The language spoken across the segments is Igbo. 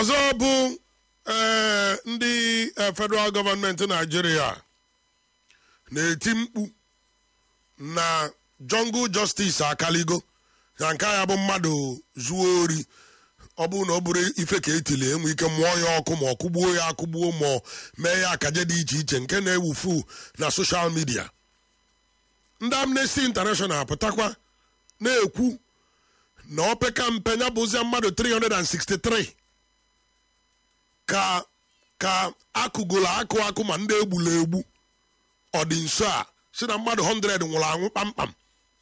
ọzọ bụ ee ndị eh, federal gọọmenti naijiria na-eti mkpu na jungle justice akaligo na nke ya bụ mmadụ zuo ori ọ bụrụ na ọ bụrụ ife ka etili enwe ike mụọ ya ọkụ ma ọ kụgbuo ya akụgbuo ma ọ mee ya akaje dị iche iche nke na-ewufu na soshal midia ndị amnesty international pụtakwa na-ekwu na opeka mpe ya bụzia mmadụ 363 ka ka akụgolo akụ akụ ma ndị egbula egbu ọ dị nso a si na mmadụ 100 nwụrụ anwụ kpamkpam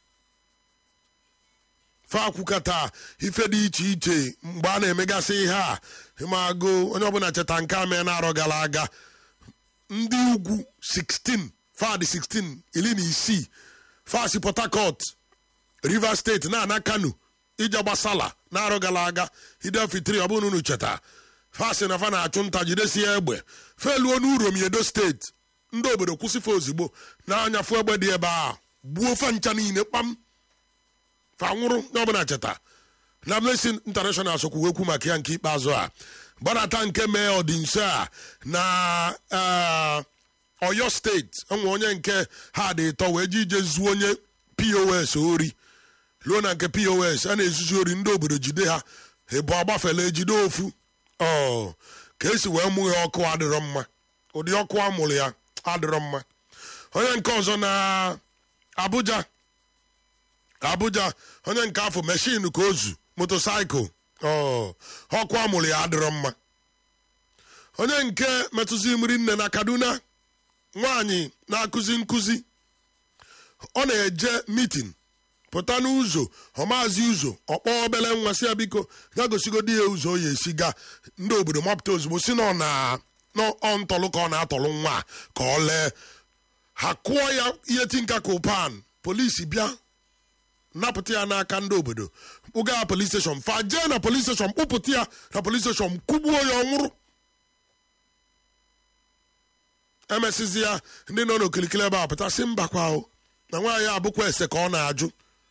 fakwukata ife dị iche iche mgbe a na-emegasị ihe a ịmagụ onye ọbụla cheta nke a mee na-arọ gara aga ndị ugwu 16 fad 16 iri na isii fasi port harcourt rivers steeti na-ana kano ije gbasala na-arọ gara aga idefitri ọ bụrụ na unu cheta fasi na fa na-achụ nta jidesie egbe feluo n'urom edo steeti ndị obodo kwụsịfe ozugbo na-anyafu egbe dị ebe a gbuo fa ncha niile kpam fa nwụrụ na ọbụla cheta na Amnesty International sokwu ekwu maka ya nke ikpeazụ a gbadata nke mee ọdịnso a na eh, Ọyọ steeti enwe onye nke ha dị ịtọ wee ji ije zuo onye pos ori ruo na nke pos a na-ezuzu ori ndị obodo jide ha ebu agbafela ejide ofu ọ ka esi wee mụ ya ọkụ adịrọ mma ụdị ọkụ a mụrụ ya adịrọ mma onye nke ọzọ na abuja abuja onye nke afọ meshin ka ozu motosaịkụl ọ ọkụ a mụrụ ya adịrọ mma onye nke metụzi mmiri nne na kaduna nwaanyị na-akụzi nkụzi ọ na-eje mitin pụta n'ụzọ ọmazi ụzọ ọkpọ obele nwa si ya biko ya gosigodi ya ụzọ ya esi ga ndị obodo mapụta ozugbo si na ọ na ọ ntọlụ ka ọ na-atọlụ nwa a ka ọ lee ha kụọ ya ihe tinka kopan polisi bịa napụta ya n'aka ndị obodo kpụga ya polis steshọn fa jee na polis steshọn kpụpụta ya na polis steshọn kụgbuo ya ọ nwụrụ emesizi ya ndị nọ n'okilikili ebe a pụta si mbakwa o na nwaanyị abụkwa ese ka ọ na-ajụ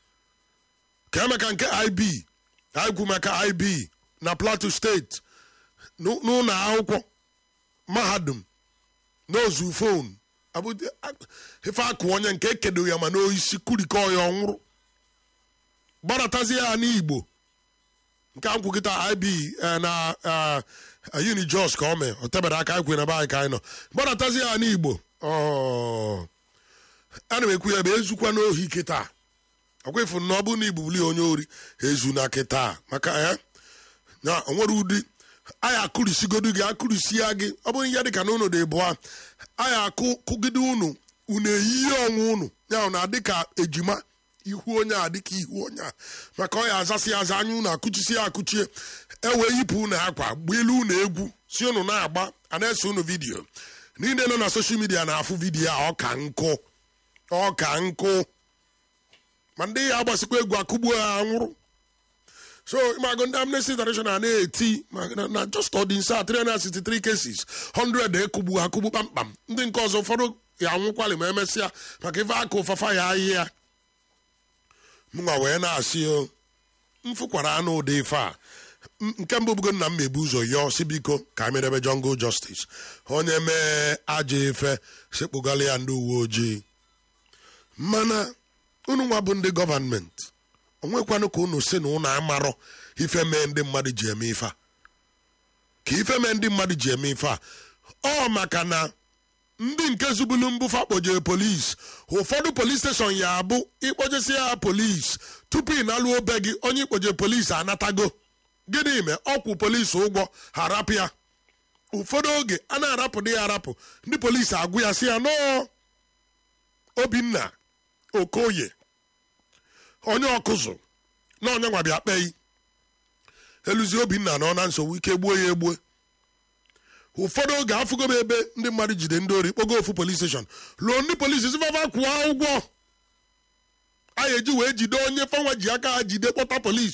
ka emeka nke ib aikwu maka ib na plateau steeti n'ụ- n'ụlọ akwụkwọ mahadum n'ozu fon abụ- ife akụ onye nke ekedo ya ma n'oisi kurikọ ya ọ nwụrụ gbaratazie ya n'igbo nke a nkwukịta ib eh, na eh, uni jos ka o mee o tebere aka anyị kwe na be anyị ka anyị nọ gbaratazie ya n'igbo ọ ana m ekwu ya bụ ezukwa n'ohi kịta ọkwa ịfụ na ọ bụ na igbubuli onye ori ezu na kịta maka ya na o nwere ụdị anyị akụrisigodu gị akụrisia gị ọ bụrụ ihe dịka na unu dị bụa anyị akụ kụgide unu unu eyihe ọnwụ unu ya na adịka ejima ihu onye a dịka ihu onye a maka ọ ya azasị aza anya unu akụchisi ya akụchie ewee yipụ unu akwa gbielu unu egwu si unu na-agba a na-ese unu vidiyo niile nọ na soshal midia na-afụ vidiyo a ọ ka nkụ ọ ka nkụ ma ndị ya agbasikwa egwu akụgbuo ha nwụrụ so ịmago ndị amnesty international na-eti ma- na- na just ọdịnsa 363 cases 100 ekugbu akụgbu kpamkpam ndị nke ọzọ ụfọdụ ya anwụkwali ma emesịa maka ife aka ụfafa ya ahịhịa mụnwa wee na-asị o mfụkwara anụ ụdị ife a M- nke mbụ bugo nna m mebu ụzọ yọọ si biko ka anyị merebe jungle justice onye mee ajọ ife sekpụgala ya ndị uwe ojii mana unu nwa bụ ndị gọvanmenti onwekwanụ ka unu si na unu amarọ ife mee ndị mmadụ ji eme ife a ka ife mee ndị mmadụ ji eme ife a ọ maka na ndị nke zubulu mbụfa kpojere polis ụfọdụ polis steshọn ya abụ ịkpojesi ya polis tupu ị nalụ obe gị onye ikpoje polis anatago gịnị mee ọkwụ polis ụgwọ ha rapụ ya ụfọdụ oge a na-arapụ dị ya arapụ ndị polis agwụ ya si ya nọọ obinna okoye onye ọkụzụ na onye nwa bịa kpei eluzi obinna nọ na nsogbu ike gbuo ya egbue ụfọdụ oge afụgo m ebe ndị mmadụ jide ndị ori kpogo ofu polis steshọn lụọ ndị polisi sifafa kwụọ ụgwọ a ga-eji wee jide onye fanwa ji aka ha jide kpọta polis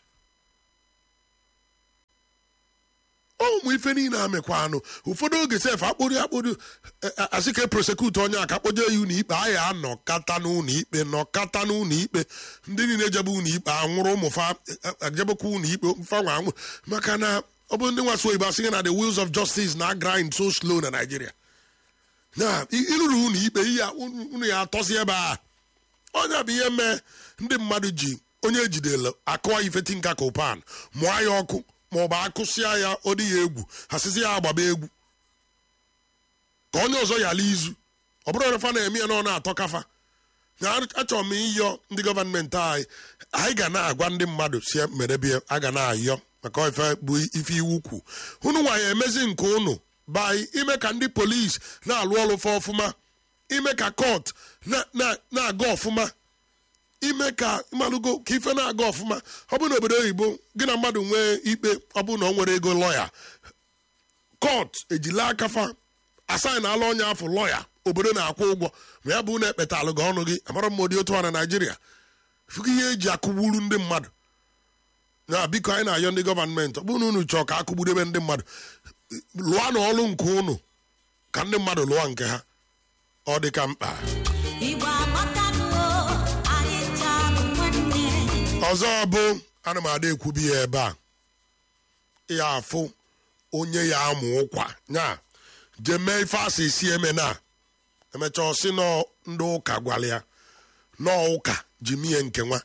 ụmụ ife niile amịkwa anụ ụfọdụ oge sef akpụrụ akpụrụ asị ka prosekut onye a ka kpoje ya ụlọ ikpe anyị anọkata n'ụlọ ikpe nọkata n'ụlọ ikpe ndị niile jebe ụlọ ikpe anwụrụ ụmụ fa ejebekwa ụlọ ikpe fanwa anwụ maka na ọ bụ ndị nwaso oyibo asị gị na the wheels of justice na grind so slow na Nigeria na ịrụrụ unu ikpe ihe unu ya atọzi ebe a onye bụ ihe mee ndị mmadụ ji onye ejidere akụwa ifeti nka ka ụpan mụọ ya ọkụ ma ọ bụ akụsịa ya ọ dị ya egwu hasịzi ya agbaba egwu ka onye ọzọ yala izu ọ bụrụ refa na-eme ya na ọ na-atọ kafa na achọrọ m ịyọ ndị gọọmenti anyị anyị ga na-agwa ndị mmadụ si merebie a ga na-ayọ maka ife bụ ife iwu kwu unu nwaanyị emezi nke unu by ime ka ndị polisi na-alụ ọrụ fa ọfụma ime ka kọt na-aga ọfụma ime ka mmalụgo ka ife na-aga ọfụma ọ bụ na obodo oyibo gị na mmadụ nwee ikpe ọ bụ na ọ nwere ego lọya kọt ejila akafa asaghị na ala onye afọ lọya obodo na-akwụ ụgwọ ma ya bụ na ekpetalụ gị ọnụ gị amara m ụdị otu a na naijiria fụkọ ihe eji akụgburu ndị mmadụ na biko anyị na-ayọ ndị gọọmenti ọ bụrụ na unu chọọ ka akụgbudebe ndị mmadụ lụọ na ọlụ nke unu ka ndị mmadụ lụọ nke ha ọ dị ka mkpa ọzọ bụ ana m ada ekwubi ya ebe a ya afụ onye ya amụ ụkwa nya jee mee ife asị esi eme na emechaa ọsị nọ ndị ụka gwara ya nọọ ụka ji mie nke nwa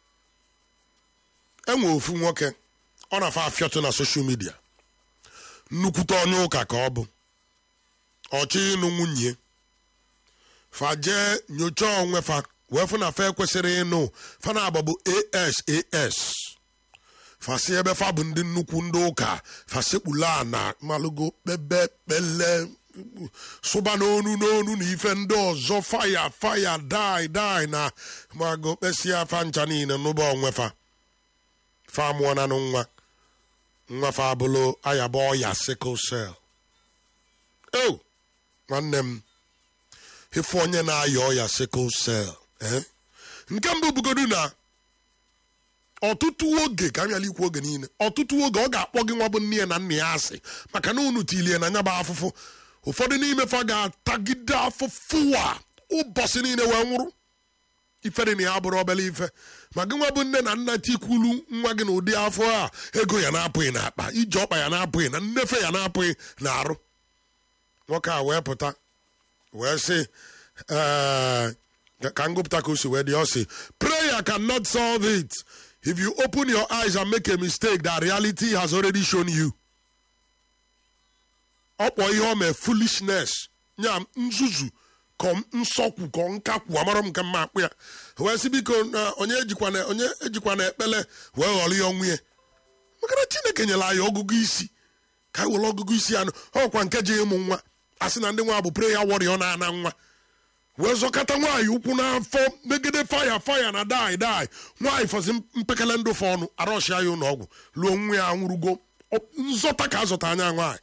enwe ofu nwoke ọ na-afa afịọtụ na soshal midia nnukwute onye ụka ka ọ bụ ọchị ịnụ nwunye fa jee nyochaa onwe fa wee fụ na fa ekwesịrị ịnụ fa na-agba bụ as as fasi ebe fa bụ ndị nnukwu ndị ụka fasekpula na malụgo kpebe kpele sụba n'onu n'onu na ife ndị ọzọ faya faya dai dai na mago kpesịa fa ncha niile n'ụba onwe fa fa mụọ na nwa nwa fa abụlụ ayaba ọya sickle cell o nwanne m ife onye na-aya ọya sickle cell nke mbụ bugodu na ọtụtụ oge ka m ikwu oge niile ọtụtụ oge ọ ga-akpọ gị nwa bụ nne ya na nna ya asị maka na unu tilie na nya bụ afụfụ ụfọdụ n'ime fa ga-atagide afụfụ a ụbọchị niile wee nwụrụ ifere na ya bụrụ obere ife ma gị nwa bụ nne na nna tikwulu nwa gị na ụdị afọ a ego ya na-apụghị n'akpa ije ọkpa ya na-apụghị na nnefe ya na-apụghị na arụ nwoke a wee pụta wee sị ka ngụpụta ka o si wee dị ọ sị prayer cannot solve it if you open your eyes and make a mistake that reality has already shown you ọ kpọ ihe ọ mee foolishness nya nzuzu kọ nsọkwu kọ nkakwu amara m nke mma akpụ ya wee sị biko na onye ejikwa na onye ejikwa na ekpele wee ghọrọ ya ọnwụ ya maka na chineke nyere anyị ọgụgụ isi ka anyị were ọgụgụ isi anụ ọkwa nke ji ịmụ nwa a sị na ndị nwa bụ prayer warrior na-ana nwa wee zọkọta nwaanyị ụkwụ n'afọ megide faya faya na dai dai nwaanyị fọzi mpekele ndụ fọ ọnụ arọshia ya ụlọ ọgwụ lụọ nwa ya nwụrụgo nzọta ka azọta anya nwaanyị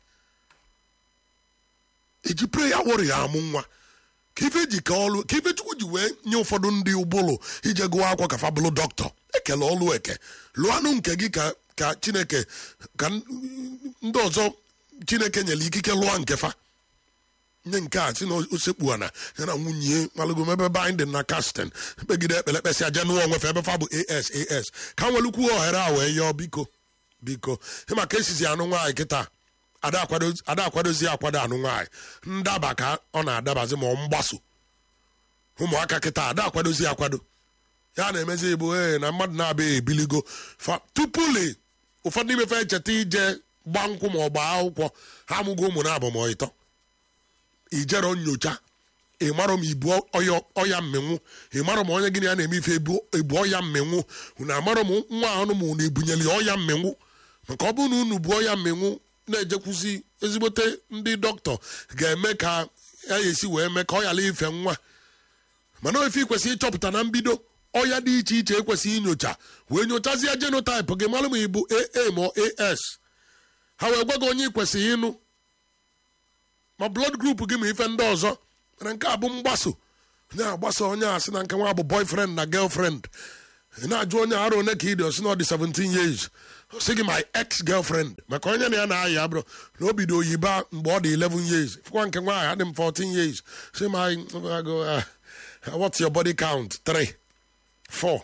eji preya wọrọ ya amụ nwa ka ife ji ka ọlụ ka ife chukwu ji wee nye ụfọdụ ndị ụbụlụ ije gụwa akwọ ka fabụlụ dọkịta ekele ọlụ eke lụanụ nke gị ka ka chineke ka ndị ọzọ chineke nyere ikike lụọ nke fa nye nke a si na osekpu ana ya na nwunye malụgo ebe binding na casting kpegide ekpele kpesịa je nụọ onwefe ebe fa bụ as as ka nwelukwu ohere a wee yọọ biko biko ị maka esizi anụ nwaanyị kịta ada akwadozi akwado anụ nwaanyị ndaba ka ọ na-adabazi ma ọ mgbaso ụmụaka kịta ada akwadozi akwado ya na-emezi igbo ee na mmadụ na-abịaghị ebiligo tupuli ụfọdụ imefe echeta ije gba nkwụ ma ọ gbaa akwụkwọ ha amụgo ụmụ na-abụ ma ịtọ ijero nyocha ịmarọ m ibu ọya mmenwu ịmarọ m onye gịnị ya na-eme ife ebu ọya mmenwu na amarọ m nwa ahụ m na ebunyere ọya mmenwu maka ọ bụrụ na unu bu ọya mmenwu na-ejekwuzi ezigbote ndị dọkịta ga-eme ka ya esi wee mee ka ọ ghara ife nwa mana ofe ikwesịrị ịchọpụta na mbido ọya dị iche iche ekwesịghị inyocha wee nyochazie genotype gị mara ma ị bụ aa ma as ha wee gwa gị onye ikwesịghị ịnụ ma blood group gị ma ife ndị ọzọ mana nke a bụ mgbaso na-agbasa onye a sị na nke nwa bụ boyfriend na girlfriend ị na-ajụ onye arụ one ka ị dị ọsị na ọ dị 17 years sị gị my ex girlfriend maka onye na ya na-ayị abụrụ na o bido oyiba mgbe ọ dị 11 years fụkwa nke nwaanyị adị m 14 years sị my what's your body count 3 4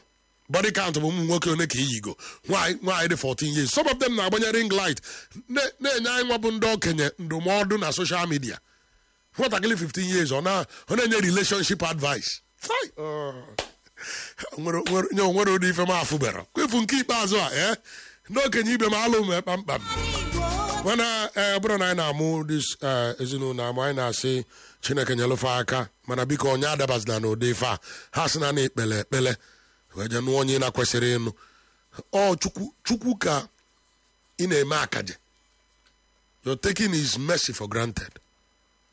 body count bụ ụmụ nwoke one ka iyigo nwaanyị nwaanyị dị 14 years some of them na-agbanye ring light na- na-enye anyị nwa bụ ndị okenye ndụmọdụ na social media nwatakịrị 15 years ọ na- ọ na-enye relationship advice Fai! Oh. nwere nwere- nye onwere ụdị ife m afụbara kwefu nke ikpeazụ a ee ndị okenye ibe m alụ m kpamkpam mana ee ọ bụrụ na anyị na-amụ dis eh, ezinụlọ amụ anyị na-asị chineke nyelụfe aka mana biko onye adabazina n'ụdị ife a ha sị na na-ekpele ekpele wee je nụọ onye ị na-kwesịrị ịnụ ọ chukwu chukwu ka ị na-eme akaje you're taking his mercy for granted